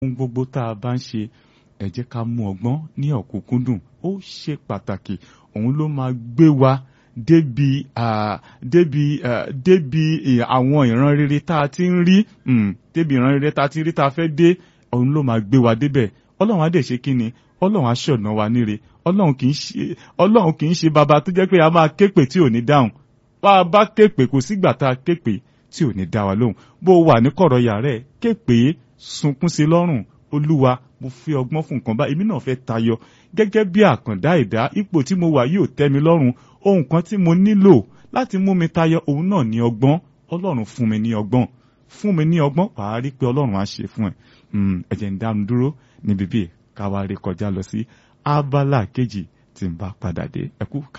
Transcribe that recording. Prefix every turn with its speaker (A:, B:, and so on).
A: ohun gbogbo tá a bá ń ṣe ẹ jẹ́ ká mú ọgbọ́n ní ọ̀kúnkúndùn ó ṣe pàtàkì òun ló máa gbé wa débi débi débi àwọn ìran rere tá a ti ń rí débi ìran rere tá a ti ń rí tá a fẹ́ dé òun ló máa gbé wa débẹ̀ ọlọ́run á dẹ̀ ṣe kí ni ọlọ́run á ṣọ̀nà wa níre ọlọ́run kì í ṣe ọlọ́run kì í ṣe bàbá tó jẹ́ pé a máa képe tí ò ní dáhùn bá a bá képe kò sígbà tá a képe tí ò ní dá wa lóhùn bó o wà ní kọ̀rọ̀ yàrá ẹ̀ képe sunkún sí lọ́rùn olúwa mo fi ọgbọ́n fún nǹkan bá èmi náà fẹ́ tayọ gẹ́gẹ́ bí àkàndá ẹ̀dá ipò tí mo wà yóò tẹ́ mi lọ́rùn ohun kan tí mo nílò láti mú mi tayọ òun náà ní ọgbọ́n ọlọ́run fún mi ní ọgbọ́n fún mi ní ọgbọ́n wàá rí pé ọlọ́run á ṣe fún ẹ ẹ jẹ́ ń dánu dúró níbi bíi káwa rí kọjá lọ sí abala kejì tí ń bá padà dé ẹ kú ká.